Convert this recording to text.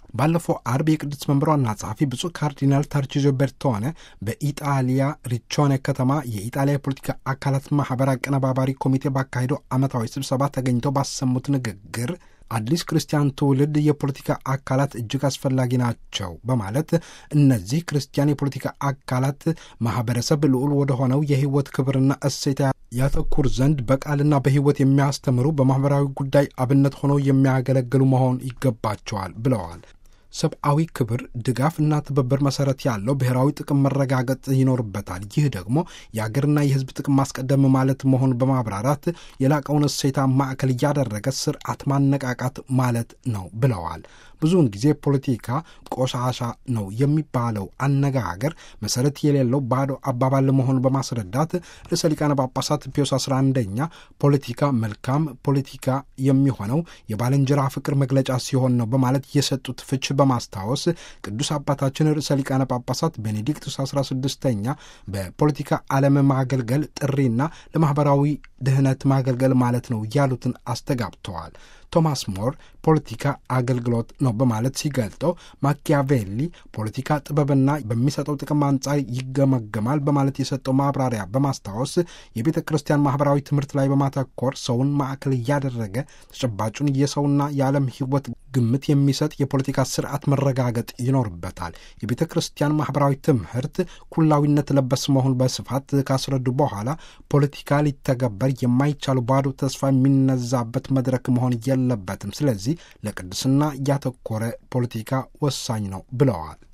ባለፈው አርብ የቅዱስ መንበር ዋና ጸሐፊ ብፁዕ ካርዲናል ታርቺዞ ቤርቶኔ በኢጣሊያ ሪቾኔ ከተማ የኢጣሊያ የፖለቲካ አካላት ማህበር አቀነባባሪ ኮሚቴ ባካሄደው ዓመታዊ ስብሰባ ተገኝተው ባሰሙት ንግግር አዲስ ክርስቲያን ትውልድ የፖለቲካ አካላት እጅግ አስፈላጊ ናቸው በማለት እነዚህ ክርስቲያን የፖለቲካ አካላት ማህበረሰብ ልዑል ወደሆነው የህይወት ክብርና እሴት ያተኩር ዘንድ በቃልና በህይወት የሚያስተምሩ በማህበራዊ ጉዳይ አብነት ሆነው የሚያገለግሉ መሆን ይገባቸዋል ብለዋል። ሰብአዊ ክብር፣ ድጋፍና ትብብር መሰረት ያለው ብሔራዊ ጥቅም መረጋገጥ ይኖርበታል። ይህ ደግሞ የአገርና የህዝብ ጥቅም ማስቀደም ማለት መሆኑን በማብራራት የላቀውን እሴታ ማዕከል እያደረገ ስርዓት ማነቃቃት ማለት ነው ብለዋል። ብዙውን ጊዜ ፖለቲካ ቆሻሻ ነው የሚባለው አነጋገር መሰረት የሌለው ባዶ አባባል መሆኑን በማስረዳት ርዕሰ ሊቃነ ጳጳሳት ፒዮስ 11ኛ ፖለቲካ መልካም ፖለቲካ የሚሆነው የባልንጀራ ፍቅር መግለጫ ሲሆን ነው በማለት የሰጡት ፍች በማስታወስ ቅዱስ አባታችን ርዕሰ ሊቃነ ጳጳሳት ቤኔዲክቱስ 16ኛ በፖለቲካ ዓለም ማገልገል ጥሪና ለማኅበራዊ ድህነት ማገልገል ማለት ነው ያሉትን አስተጋብተዋል። ቶማስ ሞር ፖለቲካ አገልግሎት ነው በማለት ሲገልጠው ማኪያቬሊ ፖለቲካ ጥበብና በሚሰጠው ጥቅም አንጻር ይገመገማል በማለት የሰጠው ማብራሪያ በማስታወስ የቤተ ክርስቲያን ማህበራዊ ትምህርት ላይ በማተኮር ሰውን ማዕከል እያደረገ ተጨባጩን የሰውና የዓለም ሕይወት ግምት የሚሰጥ የፖለቲካ ስርዓት መረጋገጥ ይኖርበታል። የቤተ ክርስቲያን ማህበራዊ ትምህርት ኩላዊነት ለበስ መሆን በስፋት ካስረዱ በኋላ ፖለቲካ ሊተገበር የማይቻሉ ባዶ ተስፋ የሚነዛበት መድረክ መሆን የለበትም። ስለዚህ ለቅድስና ያተኮረ ፖለቲካ ወሳኝ ነው ብለዋል።